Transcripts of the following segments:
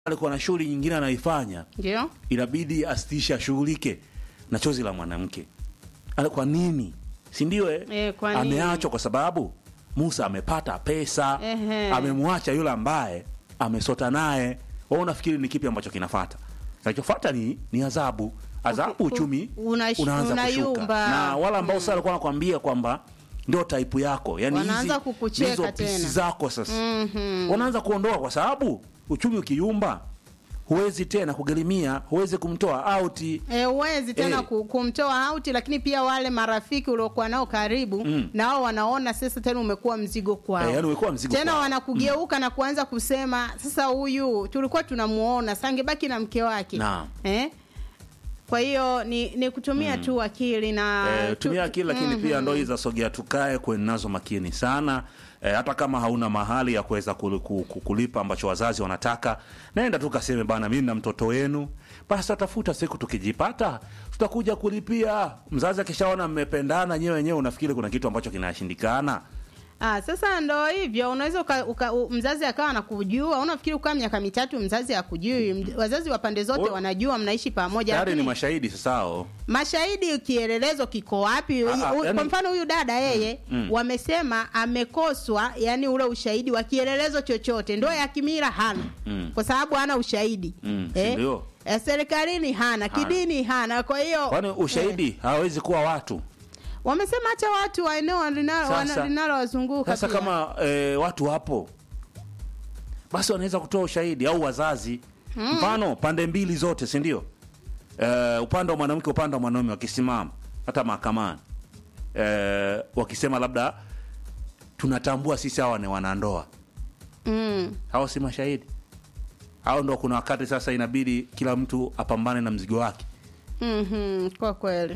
alikuwa na shughuli nyingine anaifanya, Ndio. inabidi asitishe ashughulike na chozi la mwanamke. Ala, Kwa nini? Si ndio? Eh? Eh, kwa nini? Ameachwa kwa sababu Musa amepata pesa, Ehe. amemwacha yule ambaye amesota naye. Wewe unafikiri ni kipi ambacho kinafata? Kinachofuata ni ni adhabu. Adhabu Uki- uchumi unash- unaanza unayumba. kushuka. Na wala ambao sasa alikuwa anakuambia kwamba ndio type yako. Yaani Wanaanza hizi kukucheka hizo tena. pisi zako sasa. Mhm. Wanaanza kuondoa kwa sababu uchumi ukiyumba huwezi tena kugharimia, huwezi kumtoa auti. E, uwezi tena Eh. ku- kumtoa auti, lakini pia wale marafiki uliokuwa nao karibu Mm. nao wanaona sasa tena umekuwa mzigo kwao. Eh, yaani umekuwa mzigo tena kwao. wanakugeuka na kuanza kusema sasa, huyu tulikuwa tunamuona sangebaki na mke wake Naam. eh? Kwa hiyo ni, ni kutumia tu akili na Eh, tu- tumia akili lakini Mhm. pia ndo hizi za sogea tukae kweni nazo makini sana eh, hata kama hauna mahali ya kuweza kul- ku- ku- kulipa ambacho wazazi wanataka naenda tu kaseme bana mimi na mtoto wenu basi tatafuta siku tukijipata tutakuja kulipia mzazi akishaona mmependana nyewe wenyewe unafikiri kuna kitu ambacho kinashindikana Ah, sasa ndo hivyo unaweza uka, uka, u- mzazi akawa anakujua, unafikiri ukaa miaka mitatu mzazi akujui. Mj- Wazazi wa pande zote O- wanajua mnaishi pamoja, tayari ni lakini mashahidi sasao mashahidi kielelezo kiko wapi? Ah, ah, U- yani- Kwa mfano huyu dada yeye mm. wamesema amekoswa, yani ule ushahidi wa kielelezo chochote, ndoa ya kimila hana Mm. kwa sababu hana ushahidi Mm, si ndio? Eh, serikalini hana, kidini hana. Kwa hiyo kwani ushahidi hawawezi kuwa watu wamesema hata watu wa eneo linalo- Sasa- wana- linalowazunguka Sasa pia. kama e, watu wapo basi wanaweza kutoa ushahidi au wazazi mfano pande mbili zote si ndio? E, upande wa mwanamke upande wa mwanaume wakisimama hata mahakamani e, wakisema labda tunatambua sisi hawa ni wanandoa, mm. hao si mashahidi au ndo kuna wakati sasa inabidi kila mtu apambane na mzigo wake. Mhm, kwa kweli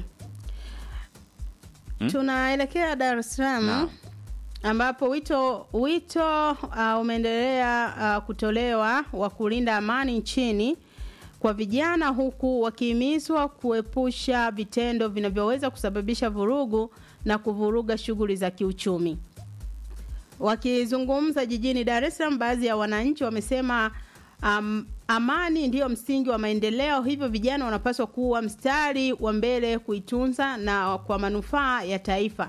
tunaelekea Dar es Salaam Naam. ambapo wito wito uh, umeendelea uh, kutolewa wa kulinda amani nchini kwa vijana huku wakihimizwa kuepusha vitendo vinavyoweza kusababisha vurugu na kuvuruga shughuli za kiuchumi. Wakizungumza jijini Dar es Salaam, baadhi ya wananchi wamesema um, amani ndiyo msingi wa maendeleo, hivyo vijana wanapaswa kuwa mstari wa mbele kuitunza na kwa manufaa ya taifa.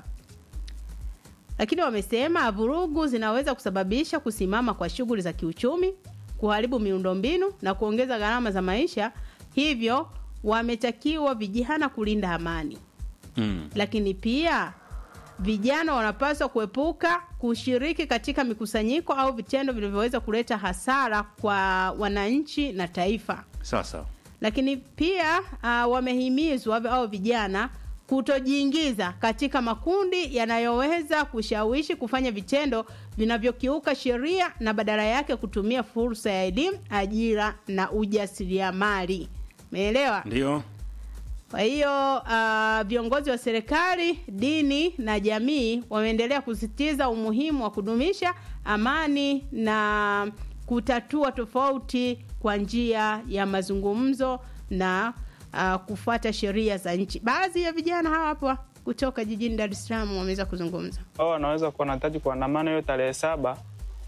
Lakini wamesema vurugu zinaweza kusababisha kusimama kwa shughuli za kiuchumi, kuharibu miundombinu na kuongeza gharama za maisha, hivyo wametakiwa vijana kulinda amani Mm. lakini pia vijana wanapaswa kuepuka kushiriki katika mikusanyiko au vitendo vinavyoweza kuleta hasara kwa wananchi na taifa. Sasa Lakini pia uh, wamehimizwa au vijana kutojiingiza katika makundi yanayoweza kushawishi kufanya vitendo vinavyokiuka sheria na badala yake kutumia fursa ya elimu, ajira na ujasiriamali. Umeelewa? ndio Kwa hiyo uh, viongozi wa serikali, dini na jamii wameendelea kusisitiza umuhimu wa kudumisha amani na kutatua tofauti kwa njia ya mazungumzo na uh, kufuata sheria za nchi. Baadhi ya vijana hawa hapa kutoka jijini Dar es Salaam wameweza kuzungumza. wao wanaweza kuwa wanahitaji kuandamana hiyo tarehe saba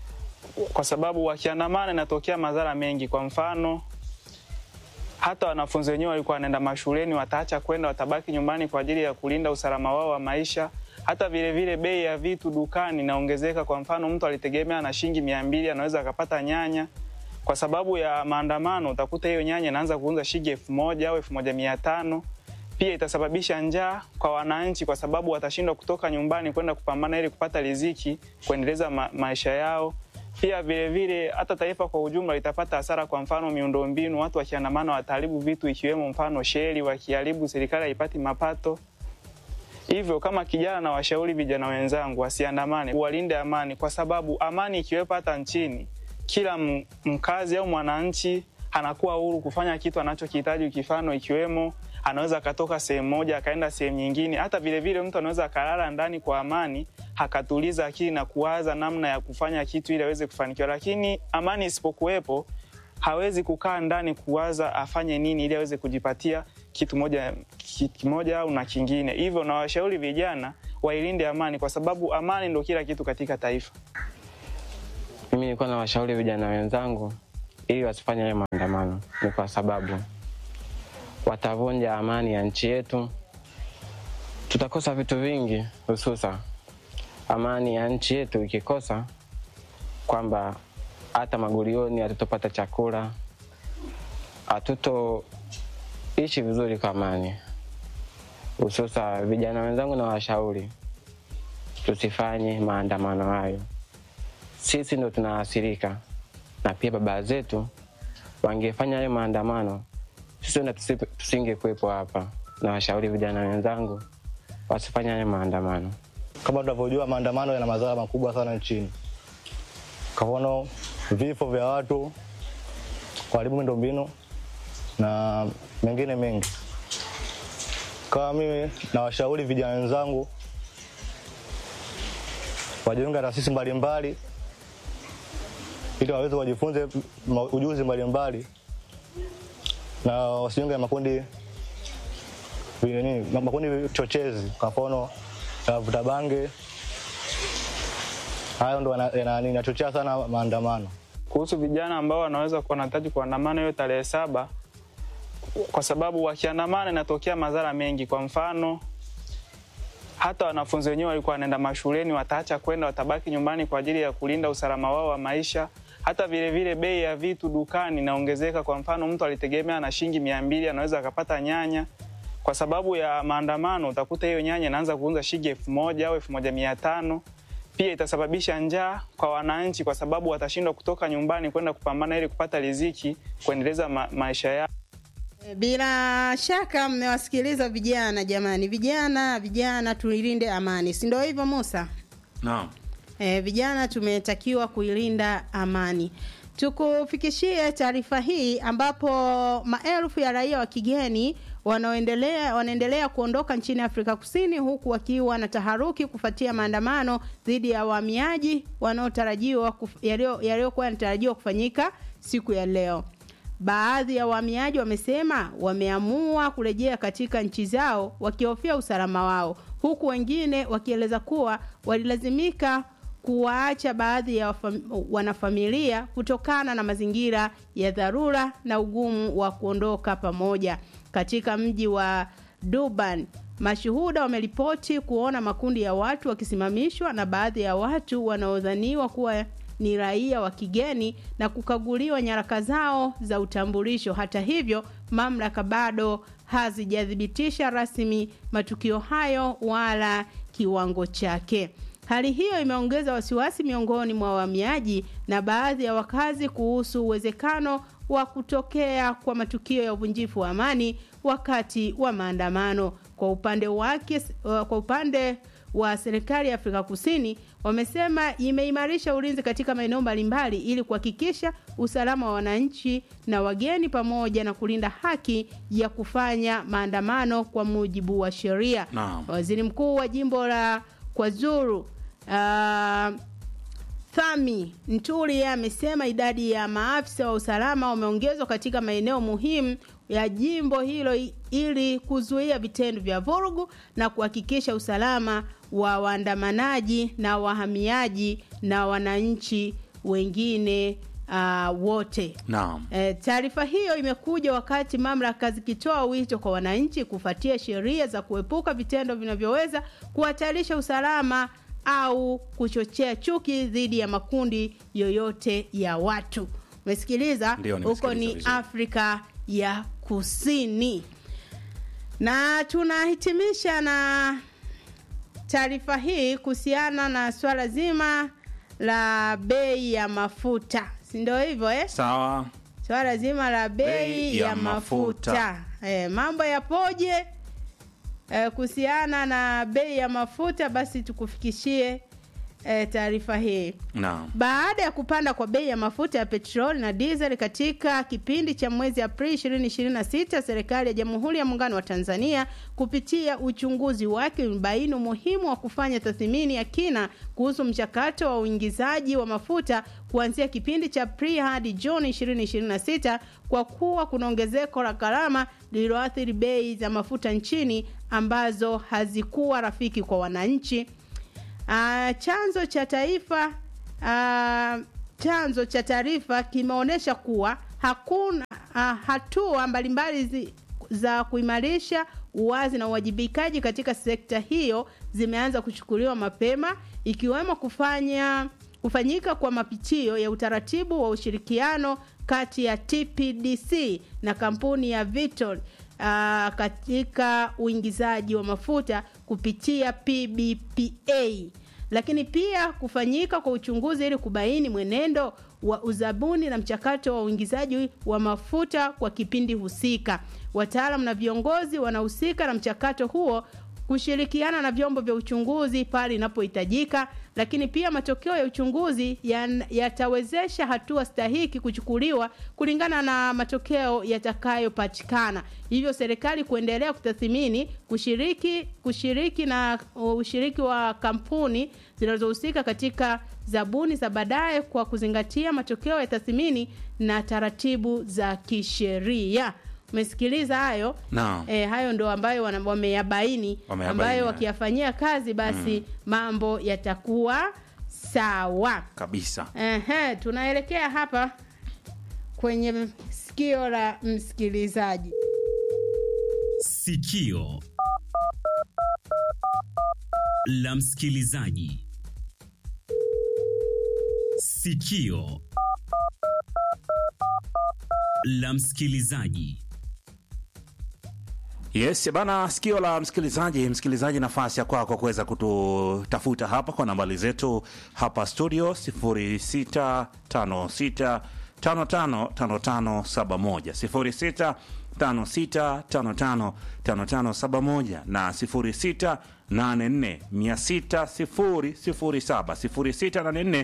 kwa sababu wakiandamana inatokea madhara mengi. Kwa mfano, hata wanafunzi wenyewe walikuwa wanaenda mashuleni, wataacha kwenda, watabaki nyumbani kwa ajili ya kulinda usalama wao wa maisha. Hata vile vile bei ya vitu dukani inaongezeka. Kwa mfano, mtu alitegemea na shilingi mia mbili anaweza akapata nyanya kwa sababu ya maandamano, utakuta hiyo nyanya inaanza kuuza shilingi elfu moja au elfu moja mia tano pia itasababisha njaa kwa wananchi, kwa sababu watashindwa kutoka nyumbani kwenda kupambana ili kupata riziki kuendeleza ma maisha yao. Pia vile vile hata taifa kwa ujumla litapata hasara. Kwa mfano miundombinu, watu wakiandamana wataharibu vitu ikiwemo mfano sheli, wakiharibu serikali haipati mapato. Hivyo kama kijana, na washauri vijana wenzangu wasiandamane, walinde amani, kwa sababu amani ikiwepo hata nchini, kila m- mkazi au mwananchi anakuwa huru kufanya kitu anachokihitaji, ukifano ikiwemo anaweza akatoka sehemu moja akaenda sehemu nyingine. Hata vile vile mtu anaweza akalala ndani kwa amani, akatuliza akili na kuwaza namna ya kufanya kitu ili aweze kufanikiwa. Lakini amani isipokuwepo, hawezi kukaa ndani kuwaza afanye nini ili aweze kujipatia kitu moja ki- kimoja au na kingine. Hivyo nawashauri vijana wailinde amani, kwa sababu amani ndo kila kitu katika taifa. Mimi nilikuwa na washauri vijana wenzangu ili wasifanye hayo maandamano ni kwa sababu watavunja amani ya nchi yetu, tutakosa vitu vingi, hususa amani ya nchi yetu ikikosa, kwamba hata magulioni hatutopata chakula, hatutoishi vizuri kwa amani. Hususa vijana wenzangu na washauri, tusifanye maandamano hayo. Sisi ndo tunaathirika, na pia baba zetu wangefanya hayo maandamano, sisi ndo tusi- tusingekuwepo hapa. Na washauri vijana wenzangu wasifanye hayo maandamano. Kama tunavyojua maandamano yana madhara makubwa sana nchini, kwa mfano vifo vya watu, kuharibu miundombinu na mengine mengi. Kama mimi nawashauri vijana wenzangu wajiunge na taasisi mbalimbali ili waweze wajifunze ma- ujuzi mbalimbali na wasijiunge na makundi nini, makundi chochezi, kwa mfano ya vuta bange. Hayo ndo yana- yana- yanachochea sana maandamano. kuhusu vijana ambao wanaweza kuwa wanahitaji kuandamana hiyo tarehe saba, kwa sababu wakiandamana inatokea madhara mengi. Kwa mfano, hata wanafunzi wenyewe walikuwa wanaenda mashuleni wataacha kwenda, watabaki nyumbani kwa ajili ya kulinda usalama wao wa maisha. Hata vile vile bei ya vitu dukani inaongezeka. Kwa mfano, mtu alitegemea na shilingi mia mbili anaweza akapata nyanya kwa sababu ya maandamano, utakuta hiyo nyanya inaanza kuuza shilingi elfu moja au elfu moja mia tano pia itasababisha njaa kwa wananchi, kwa sababu watashindwa kutoka nyumbani kwenda kupambana ili kupata riziki kuendeleza ma maisha yao. Bila shaka mmewasikiliza vijana. Jamani, vijana, vijana, tuilinde amani, si ndio hivyo Musa? Naam. E, vijana tumetakiwa kuilinda amani. Tukufikishie taarifa hii ambapo maelfu ya raia wa kigeni wanaoendelea wanaendelea kuondoka nchini Afrika Kusini huku wakiwa na taharuki kufuatia maandamano dhidi ya wahamiaji wanaotarajiwa kuf- yaliyo- yaliyokuwa yanatarajiwa kufanyika siku ya leo. Baadhi ya wahamiaji wamesema wameamua kurejea katika nchi zao wakihofia usalama wao, huku wengine wakieleza kuwa walilazimika kuwaacha baadhi ya wafam- wanafamilia kutokana na mazingira ya dharura na ugumu wa kuondoka pamoja. Katika mji wa Durban, mashuhuda wameripoti kuona makundi ya watu wakisimamishwa na baadhi ya watu wanaodhaniwa kuwa ni raia wa kigeni na kukaguliwa nyaraka zao za utambulisho. Hata hivyo, mamlaka bado hazijathibitisha rasmi matukio hayo wala kiwango chake. Hali hiyo imeongeza wasiwasi miongoni mwa wahamiaji na baadhi ya wakazi kuhusu uwezekano wa kutokea kwa matukio ya uvunjifu wa amani wakati wa maandamano. Kwa upande wake, kwa upande wa serikali ya Afrika Kusini wamesema imeimarisha ulinzi katika maeneo mbalimbali ili kuhakikisha usalama wa wananchi na wageni pamoja na kulinda haki ya kufanya maandamano kwa mujibu wa sheria. Naam. Waziri Mkuu wa jimbo la KwaZulu uh, Thami Ntuli yeye amesema idadi ya maafisa wa usalama wameongezwa katika maeneo muhimu ya jimbo hilo i- ili kuzuia vitendo vya vurugu na kuhakikisha usalama wa waandamanaji na wahamiaji na wananchi wengine uh, wote. Naam. E, taarifa hiyo imekuja wakati mamlaka zikitoa wito kwa wananchi kufuatia sheria za kuepuka vitendo vinavyoweza kuhatarisha usalama au kuchochea chuki dhidi ya makundi yoyote ya watu. Umesikiliza? Ndio, Huko nimesikiliza ni vizuri. Afrika ya Kusini. Na tunahitimisha na taarifa hii kuhusiana na swala zima la bei ya mafuta, si ndio hivyo eh? Sawa. swala zima la bei Bei ya, ya mafuta, mafuta. Eh, mambo yapoje eh, kuhusiana na bei ya mafuta basi tukufikishie eh, taarifa hii Naam. baada ya kupanda kwa bei ya mafuta ya petroli na diesel katika kipindi cha mwezi Aprili 2026, serikali ya Jamhuri ya Muungano wa Tanzania kupitia uchunguzi wake imebaini umuhimu wa kufanya tathmini ya kina kuhusu mchakato wa uingizaji wa mafuta kuanzia kipindi cha Aprili hadi Juni 2026 kwa kuwa kuna ongezeko la gharama lililoathiri bei za mafuta nchini ambazo hazikuwa rafiki kwa wananchi. Ah, chanzo cha taifa ah, chanzo cha taarifa kimeonyesha kuwa hakuna uh, hatua mbalimbali zi, za kuimarisha uwazi na uwajibikaji katika sekta hiyo zimeanza kuchukuliwa mapema ikiwemo kufanya kufanyika kwa mapitio ya utaratibu wa ushirikiano kati ya TPDC na kampuni ya Vitol uh, katika uingizaji wa mafuta kupitia PBPA lakini pia kufanyika kwa uchunguzi ili kubaini mwenendo wa uzabuni na mchakato wa uingizaji wa mafuta kwa kipindi husika. Wataalam na viongozi wanahusika na mchakato huo kushirikiana na vyombo vya uchunguzi pale inapohitajika, lakini pia matokeo ya uchunguzi yan- yatawezesha hatua stahiki kuchukuliwa kulingana na matokeo yatakayopatikana. Hivyo serikali kuendelea kutathmini kushiriki kushiriki na ushiriki wa kampuni zinazohusika katika zabuni za baadaye kwa kuzingatia matokeo ya tathmini na taratibu za kisheria. Umesikiliza hayo? Naam. E, hayo ndo ambayo wana- wameyabaini Wameyabaini, ambayo eh. wakiyafanyia kazi basi mambo yatakuwa sawa. kabisa Ehe, tunaelekea hapa kwenye sikio la msikilizaji. Sikio la msikilizaji. Sikio la msikilizaji. Yes bana, sikio la msikilizaji. Msikilizaji, nafasi ya kwako kuweza kututafuta hapa kwa nambari zetu hapa studio 0656 555571 0656555571 na 0684600007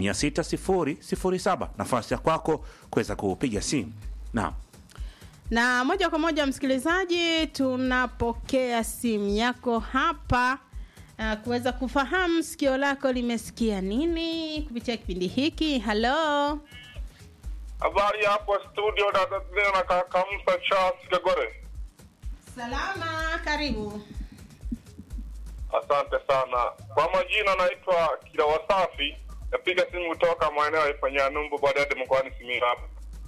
0684600007. Nafasi ya kwako kuweza kupiga simu. Naam. Na moja kwa moja msikilizaji, tunapokea simu yako hapa uh, kuweza kufahamu sikio lako limesikia nini kupitia kipindi hiki. Halo, Habari hapo studio na Tanzania na kaka Musa Charles Kagore. salama, karibu. Asante sana. Kwa majina naitwa Kila Wasafi. Napiga simu kutoka maeneo ya Ifanyanumbu baadaye mkoani Simiyu hapa.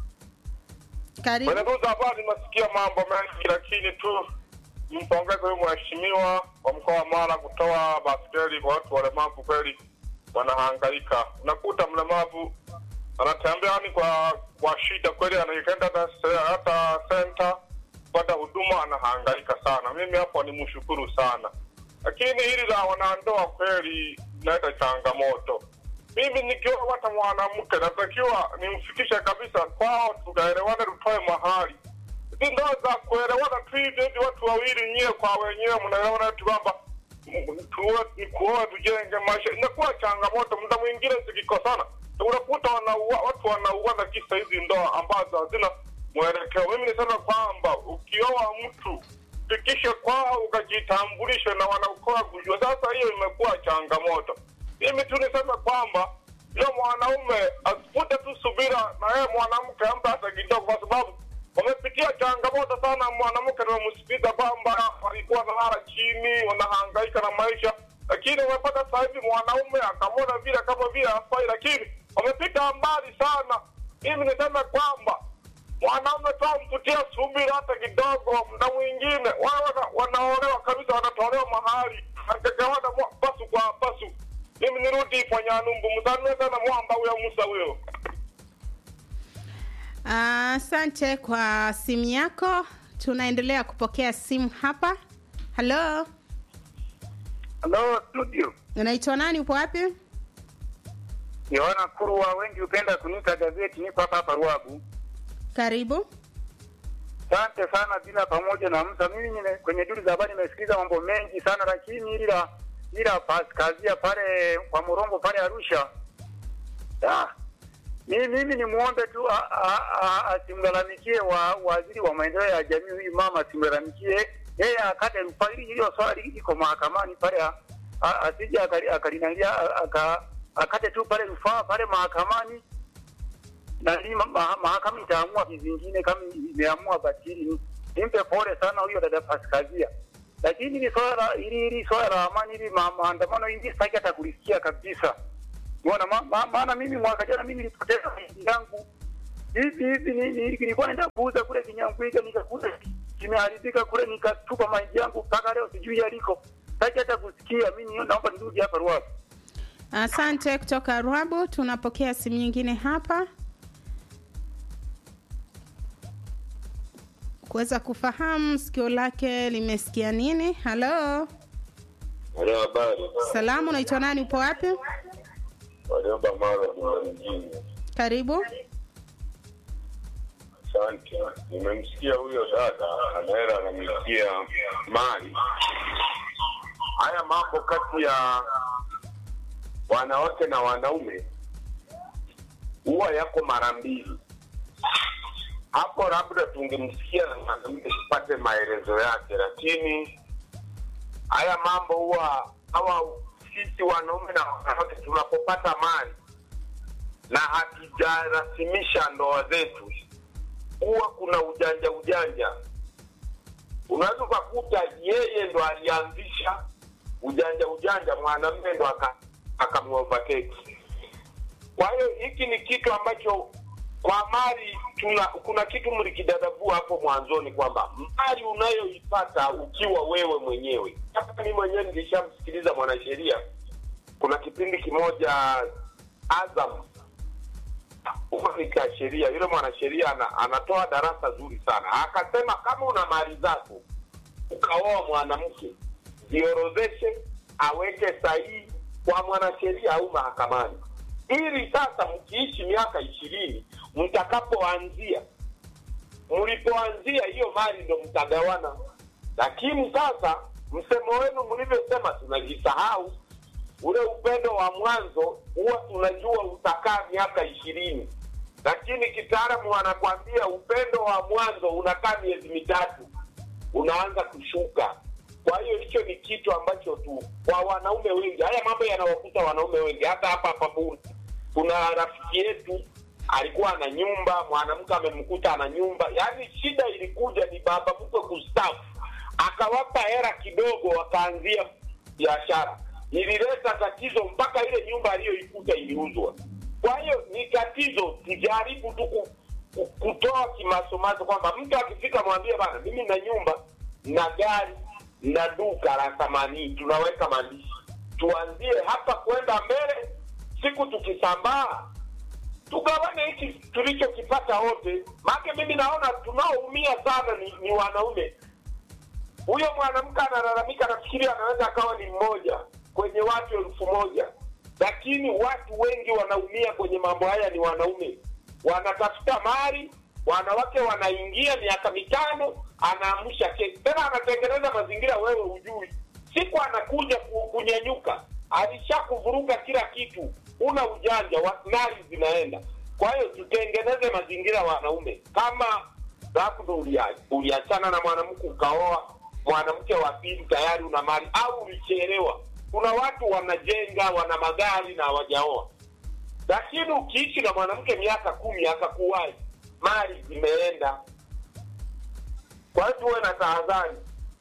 Karibu. Kwenye tuza habari nimesikia mambo mengi lakini tu nimpongeze huyu mheshimiwa wa mkoa wa Mara kutoa baskeli kwa watu walemavu kweli wanahangaika. Unakuta mlemavu anatembea ni kwa kwa shida kweli, anaenda hata se- hata senta kupata huduma, anahangaika sana. Mimi hapo ni mshukuru sana, lakini hili la wanandoa kweli linaleta changamoto. Mimi nikiwa hata mwanamke natakiwa nimfikishe kabisa kwao, tukaelewane, tutoe mahali hizi ndoa za kuelewana tu hivi hivi, watu wawili nyie kwa wenyewe mnaelewana tu kwamba m- tuwe ni kuoa tujenge maisha, inakuwa changamoto. Muda mwingine zikikosana, unakuta wanaua, watu wanauana kisa hizi ndoa ambazo hazina mwelekeo. Mimi nisema kwamba ukioa mtu fikishe kwao, ukajitambulishe na wanaokoa kujua. Sasa hiyo imekuwa changamoto. Mimi tu niseme kwamba yule mwanaume asipute tu subira na yeye mwanamke ampe hata kidogo, kwa sababu wamepitia changamoto sana. Mwanamke nimemsikiza kwamba walikuwa nalala chini, wanahangaika na maisha, lakini wamepata sasa hivi mwanaume akamwona vile kama vile hafai, lakini wamepita mbali sana. Mimi niseme kwamba mwanaume tu amputia subira hata kidogo, muda mwingine wao wana, wanaolewa kabisa, wanatolewa mahali akagawana mwa- pasu kwa pasu. Mimi nirudi Ifanyanumbu, msalimie sana mwamba huyo Musa huyo. Asante kwa simu yako. Tunaendelea kupokea simu hapa. Halo, Halo studio, unaitwa nani? Upo wapi? Yohana Kurwa, wengi hupenda kuniita gazeti. Niko hapa hapa Ruagu. Karibu. Asante sana bila pamoja na Musa. Mimi nime, kwenye duru za habari nimesikiliza mambo mengi sana, lakini ila ila paskazia pale kwa Murongo pale Arusha, ah, mimi mimi ni muombe tu a- a- a- asimlalamikie wa waziri wa maendeleo ya jamii huyu mama, asimlalamikie yeye, akate rufaa hili. Hilo swali liko mahakamani pale, a- a- asije akali- akalinalia aka- akate tu pale rufaa pale mahakamani na hii ma- ma- mahakama itaamua vizingine kama imeamua batili. Nimpe pole sana huyo dada Paskazia, lakini hili swala la hili hili swala la amani hili ma, maandamano hili sitaki hata kulisikia kabisa. Unaona ma- ma- maana mimi mwaka jana mimi nilipoteza mahindi yangu hivi hivi ni- ni- nilikuwa naenda kuuza kule Kinyamkwika nikakuta kimeharibika kule nikatupa mahindi yangu mpaka leo sijui yaliko. Sasa hata kusikia mimi naomba nirudi hapa Ruaha. Asante kutoka Rwabu. Tunapokea simu nyingine hapa kuweza kufahamu sikio lake limesikia nini. Halo, Halo, habari. salamu, unaitwa nani? Upo wapi? Waliomba mara mjini. Karibu. Asante. Nimemsikia huyo dada anaela anamsikia mali. Haya mambo kati ya wanawake na wanaume huwa yako mara mbili. Hapo labda tungemsikia na mwanamke tupate maelezo yake, lakini haya mambo huwa hawa sisi wanaume na wanawake tunapopata mali na hatujarasimisha ndoa zetu huwa kuna ujanja ujanja. Unaweza ukakuta yeye ndo alianzisha ujanja ujanja, mwanamume ndo aka- akamuovertake. Kwa hiyo hiki ni kitu ambacho kwa mali tuna, kuna kitu mlikidadavua hapo mwanzoni kwamba mali unayoipata ukiwa wewe mwenyewe. Hapa mimi mwenyewe nilishamsikiliza mwanasheria, kuna kipindi kimoja Azam cha sheria, yule mwanasheria ana, anatoa darasa zuri sana. Akasema kama una mali zako ukaoa mwanamke, ziorodheshe, aweke sahihi kwa mwanasheria au mahakamani, ili sasa mkiishi miaka ishirini, mtakapoanzia, mlipoanzia hiyo mali ndo mtagawana. Lakini sasa msemo wenu mlivyosema, tunajisahau ule upendo wa mwanzo huwa tunajua utakaa miaka ishirini lakini kitaalamu wanakwambia upendo wa mwanzo unakaa miezi mitatu unaanza kushuka kwa hiyo hicho ni kitu ambacho tu kwa wanaume wengi haya mambo yanawakuta wanaume wengi hata hapa hapa Bunda kuna rafiki yetu alikuwa ana nyumba mwanamke amemkuta ana nyumba yaani shida ilikuja ni baba mkwe kustafu akawapa hera kidogo wakaanzia biashara ilileta tatizo mpaka ile nyumba aliyoikuta iliuzwa kwa hiyo ni tatizo tujaribu tu ku- ku- kutoa kimasomaso kwamba mtu akifika mwambie bana mimi na nyumba na gari na duka la thamani tunaweka maandishi tuanzie hapa kwenda mbele siku tukisambaa tugawane hiki tulichokipata wote maake mimi naona tunaoumia sana ni, ni wanaume huyo mwanamke analalamika nafikiri anaweza akawa ni mmoja kwenye watu elfu moja lakini watu wengi wanaumia kwenye mambo haya ni wanaume wanatafuta mali wanawake wanaingia miaka mitano anaamsha kesi tena anatengeneza mazingira wewe hujui siku anakuja ku- kunyanyuka alishakuvuruga kila kitu una ujanja wa- mali zinaenda kwa hiyo tutengeneze mazingira wanaume kama labda ulia- uliachana na mwanamke ukaoa mwanamke wa pili tayari una mali au ulichelewa kuna watu wanajenga wana magari na hawajaoa lakini ukiishi na mwanamke miaka kumi akakuwahi mali zimeenda kwa hiyo tuwe na tahadhari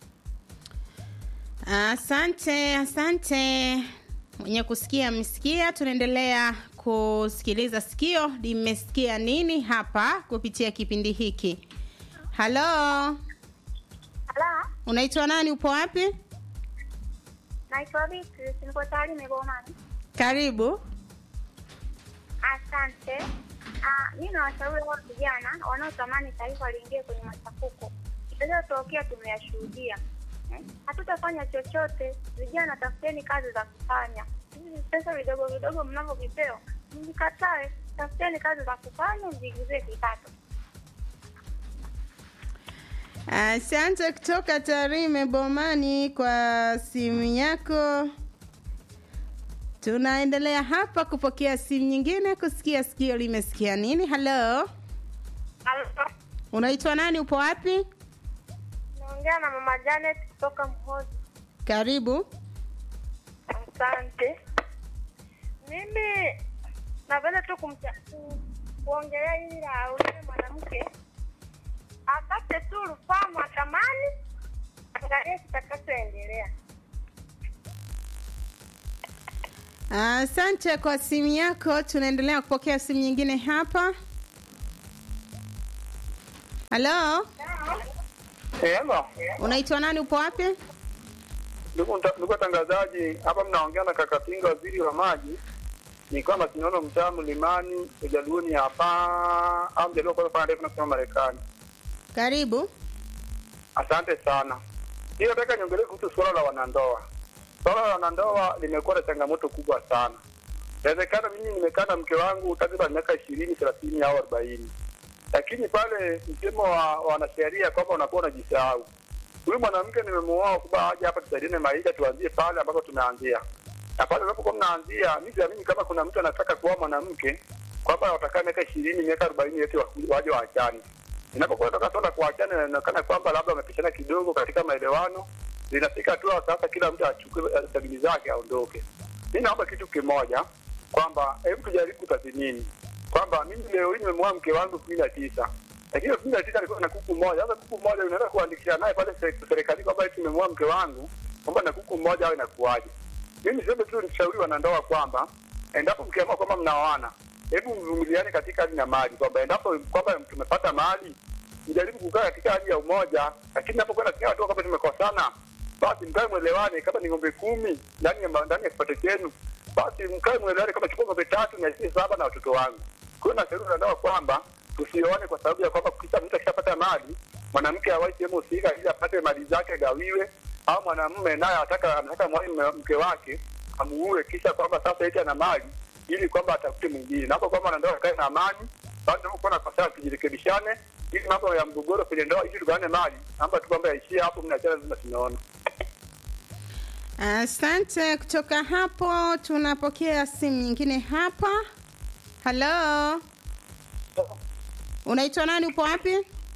Asante, asante. Mwenye kusikia amesikia. Tunaendelea kusikiliza sikio limesikia nini hapa kupitia kipindi hiki. Halo, Halo, unaitwa nani? Upo wapi? naitwa Beatrice, niko Tarime Bomani. Karibu. Asante. Ah, mimi nawashauri wao vijana wanaotamani taifa liingie kwenye machafuko. Itakayotokea tumeyashuhudia. Eh, Hatutafanya chochote. Vijana, tafuteni kazi za kufanya. Hivi pesa vidogo vidogo mnavyovipewa, mvikatae. Tafuteni kazi za kufanya, mjiingizie kipato. Asante kutoka Tarime Bomani kwa simu yako. Tunaendelea hapa kupokea simu nyingine kusikia sikio limesikia nini. Halo, Halo, unaitwa nani? Upo wapi? naongea na mama Janet kutoka Mhozi. Karibu. Asante. Mimi napenda tu kumcha ku- kuongelea hili la yule mwanamke apate tu rufaa mahakamani, angalie kitakachoendelea. Asante kwa simu yako. Tunaendelea kupokea simu nyingine hapa. Halo, Hello. unaitwa nani? Upo wapi? Ndugu mta- ndugu watangazaji, hapa mnaongea na Kakatinga, waziri wa maji. Ni kwamba tunaona mtaa mlimani ujaluoni hapa au mjaluo kwa kufanya ndefu na kusema Marekani. Karibu. Asante sana. Hiyo nataka niongelee kuhusu suala la wanandoa. Suala la wanandoa limekuwa na changamoto kubwa sana. Inawezekana mimi nimekaa na mke wangu takriban miaka ishirini, thelathini au arobaini, lakini pale msemo wa wa wanasheria kwamba unakuwa unajisahau. Huyu mwanamke nimemuoa kwamba aje hapa tusaidiane maisha, tuanzie pale ambapo tumeanzia, na pale unapokuwa mnaanzia, mi siamini kama kuna mtu anataka kuoa mwanamke kwamba watakaa miaka ishirini, miaka arobaini yote wa- waje waachane inapokuwa toka swala kuachana, inaonekana kwamba labda wamepishana kidogo katika maelewano, linafika hatua sasa kila mtu achukue eh, sabili zake aondoke. Mi naomba kitu kimoja kwamba hebu tujaribu kutathmini kwamba mimi leo hii nimemwoa mke wangu kumi na tisa lakini kumi na tisa alikuwa na kuku moja. Sasa kuku moja unaweza kuandikisha naye pale sere- serikalini kwamba eti nimemwoa mke wangu kwamba na kuku mmoja au inakuwaje? Mimi sema tu nishauri wanandoa kwamba endapo mkiamua kwamba mnaoana, hebu mvumiliane katika hali na mali, kwamba endapo kwamba tumepata mali mjaribu kukaa katika hali ya umoja, lakini napokwenda katika hatua kwamba tumekosana, basi mkae mwelewane. Kama ni ng'ombe kumi ndani ya ma- ndani ya kipato chenu, basi mkae mwelewane, kama chukua ng'ombe tatu niachie saba na watoto wangu. Kwa hiyo nashauri wanandoa kwamba tusioane kwa sababu ya kwamba kisa mtu akishapata mali, mwanamke awai sehemu husika ili apate mali zake agawiwe, au mwanamume naye anataka anataka mwai mke wake amuue, kisha kwamba sasa eti ana mali ili kwamba atafute mwingine. Naomba kwamba wanandoa wakae na amani, basi tunapokuwa na kosa tujirekebishane, ili mambo ya mgogoro kwenye ndoa ili tugawane mali, naomba tu kwamba yaishie hapo, mnaachana lazima tunaona. Asante. Kutoka hapo tunapokea simu nyingine hapa. Halo, unaitwa nani? Upo wapi?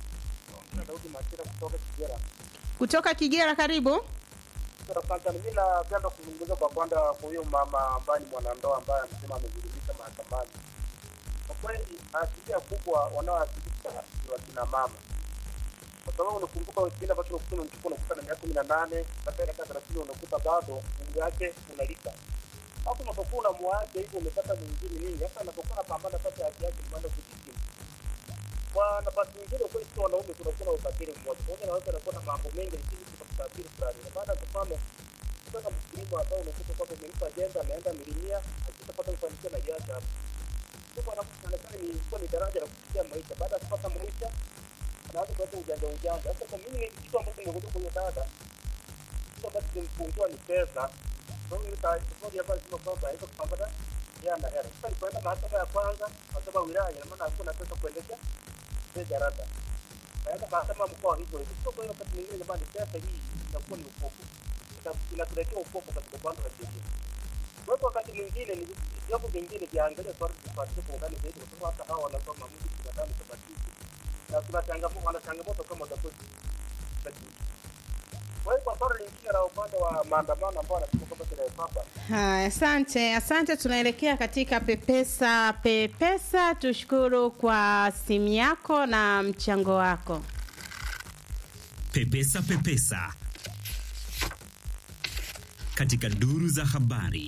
Kutoka Kigera. Karibu. Asante. Mimi napenda kuzungumza kwa kwanza kwa huyo mama ambaye ni mwanandoa ambaye amesema amedhulumisha mahakamani. Kwa kweli asilimia kubwa wanaoathirika ni wakina mama, kwa sababu unakumbuka kipindi ambacho unakuta mtoto unakuta na miaka kumi na nane baadaye miaka thelathini unakuta bado umri wake unalika. Hapo unapokuwa unamwacha hivyo, umepata mwingine nini? Sasa anapokuwa anapambana sasa haki yake kwenda kujikimu kwa nafasi nyingine, kweli sio wanaume, kunakuwa na ukatili mmoja pamoja na wote anakuwa na mambo mengi, lakini kuna ukatili fulani. Na baada ya mfano kutoka mkulima ambao unakuta kwamba umempa jembe, ameenda milimia, akishapata mafanikio na iacha hapo. Sasa anaonekana ni kuwa ni daraja la kufikia maisha. Baada ya kupata maisha, anaanza kuleta ujanja ujanja. Sasa kwa mimi kitu ambacho nimekuja kwenye dada, kitu ambacho kimfungua ni pesa. Kwa hiyo tofauti ambayo sema kwamba haiwezi kupambana yeye ana hela. Sasa nilipoenda mahakama ya kwanza, mahakama ya wilaya, ina maana hakuna pesa kuendesha ile jarada. Naenda mahakama ya mkoa hivyo hivyo. Sio kwa hiyo wakati mwingine jamani, pesa hii inakuwa ni upofu. Ina- Inatuletea upofu katika upande wa sheria. Kwa hivyo wakati mwingine ni vyombo vingine viangalie swali tufuatilie kwa undani zaidi, kwa sababu hata hawa wanatoa maamuzi binadamu tabatizi na tuna changamoto, wana changamoto kama watakuwa kwa hiyo kwa swala lingine la upande wa maandamano ambao wanasema kwamba tunaepapa Haya, asante asante. Tunaelekea katika pepesa pepesa. Tushukuru kwa simu yako na mchango wako. Pepesa Pepesa katika duru za habari.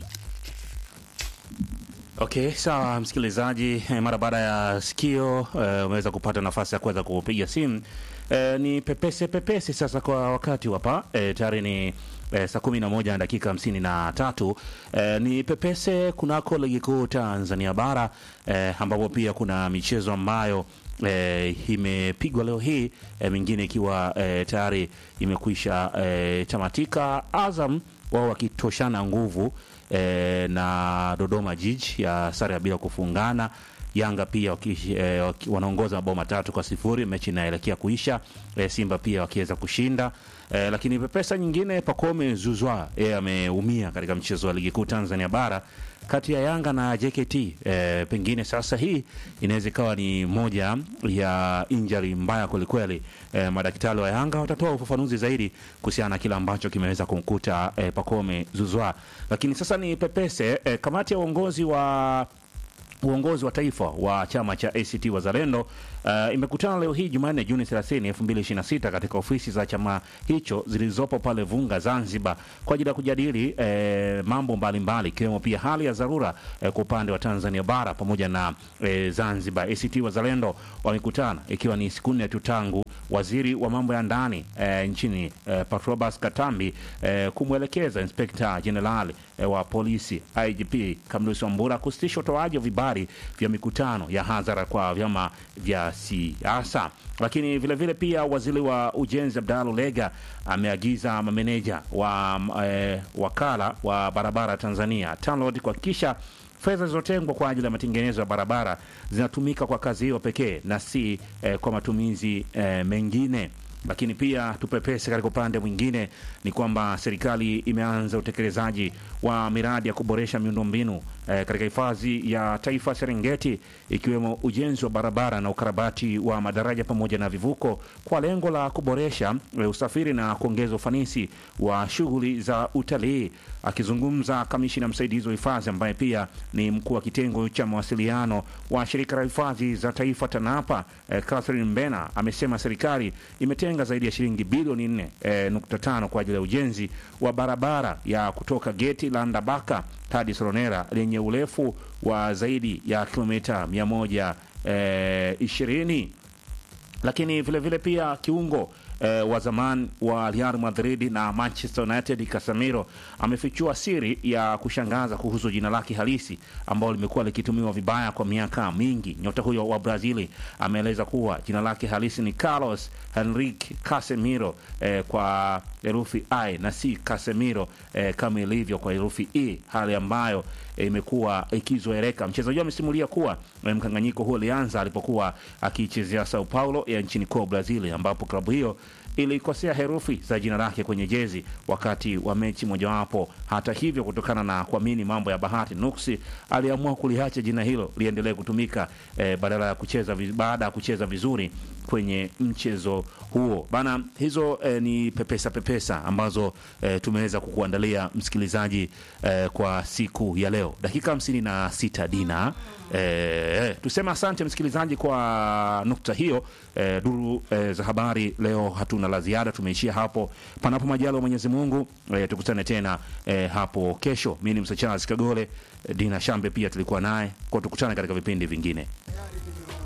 Okay, sawa msikilizaji, eh, mara baada ya sikio eh, umeweza kupata nafasi ya kuweza kupiga simu eh, ni pepese pepese sasa kwa wakati hapa eh, tayari ni eh, saa kumi na moja na dakika hamsini na tatu eh, ni pepese kunako ligi kuu Tanzania bara eh, ambapo pia kuna michezo ambayo eh, imepigwa leo hii eh, mingine ikiwa eh, tayari imekwisha eh, tamatika. Azam wao wakitoshana nguvu eh, na Dodoma Jiji ya sare ya bila kufungana. Yanga pia waki, eh, waki, wanaongoza mabao matatu kwa sifuri, mechi inaelekea kuisha. Eh, Simba pia wakiweza kushinda eh, lakini pepesa nyingine, Pacome Zuzwa yeye ameumia katika mchezo wa ligi kuu Tanzania bara kati ya Yanga na JKT. Eh, pengine sasa hii inaweza ikawa ni moja ya injury mbaya kwelikweli. Eh, madaktari wa Yanga watatoa ufafanuzi zaidi kuhusiana na kile ambacho kimeweza kumkuta eh, Pacome Zuzwa, lakini sasa ni pepese eh, kamati ya uongozi wa uongozi wa taifa wa chama cha ACT Wazalendo uh, imekutana leo hii Jumanne Juni 30, 2026 katika ofisi za chama hicho zilizopo pale Vunga, Zanzibar kwa ajili ya kujadili eh, mambo mbalimbali ikiwemo pia hali ya dharura eh, kwa upande wa Tanzania bara pamoja na eh, Zanzibar. ACT Wazalendo wamekutana ikiwa ni siku nne tu tangu waziri wa mambo ya ndani eh, nchini eh, Patrobas Katambi eh, kumwelekeza inspekta jenerali eh, wa polisi IGP Kamlusi Wambura kusitisha utoaji wa vibali vya mikutano ya hadhara kwa vyama vya siasa. Lakini vile vile pia waziri wa ujenzi Abdalla Ulega ameagiza mameneja wa eh, wakala wa barabara Tanzania TANROADS kuhakikisha fedha zilizotengwa kwa ajili ya matengenezo ya barabara zinatumika kwa kazi hiyo pekee na si eh, kwa matumizi eh, mengine. Lakini pia tupepese katika upande mwingine ni kwamba serikali imeanza utekelezaji wa miradi ya kuboresha miundombinu eh, katika hifadhi ya taifa Serengeti ikiwemo ujenzi wa barabara na ukarabati wa madaraja pamoja na vivuko kwa lengo la kuboresha eh, usafiri na kuongeza ufanisi wa shughuli za utalii. Akizungumza kamishina msaidizi wa hifadhi ambaye pia ni mkuu wa kitengo cha mawasiliano wa shirika la hifadhi za taifa TANAPA eh, Catherine Mbena amesema serikali imetenga zaidi ya shilingi bilioni 4.5 kwa ajili ya ujenzi wa barabara ya kutoka geti la Ndabaka hadi Soronera lenye urefu wa zaidi ya kilomita 120 lakini vile vile pia kiungo eh, wa zamani wa Real Madrid na Manchester United Casemiro amefichua siri ya kushangaza kuhusu jina lake halisi ambalo limekuwa likitumiwa vibaya kwa miaka mingi. Nyota huyo wa Brazili ameeleza kuwa jina lake halisi ni Carlos Henrique Casemiro eh, kwa herufi I na si Casemiro eh, kama ilivyo kwa herufi E, hali ambayo eh, imekuwa ikizoeleka. Mchezaji huyo amesimulia kuwa eh, mkanganyiko huo ulianza alipokuwa akiichezea Sao Paulo ya nchini kwa Brazil, ambapo klabu hiyo ilikosea herufi za jina lake kwenye jezi wakati wa mechi mojawapo. Hata hivyo, kutokana na kuamini mambo ya bahati nuksi, aliamua kuliacha jina hilo liendelee kutumika eh, badala ya kucheza vi- baada ya kucheza vizuri kwenye mchezo huo bana. Hizo eh, ni pepesa pepesa ambazo eh, tumeweza kukuandalia msikilizaji eh, kwa siku ya leo, dakika hamsini na sita Dina. Eh, tuseme asante msikilizaji kwa nukta hiyo. Eh, duru eh, za habari leo hatuna la ziada, tumeishia hapo. Panapo majalo Mwenyezi Mungu, eh, tukutane tena eh, hapo kesho. Mimi ni Msa Charles Kagole, eh, Dina Shambe pia tulikuwa naye kwa, tukutane katika vipindi vingine.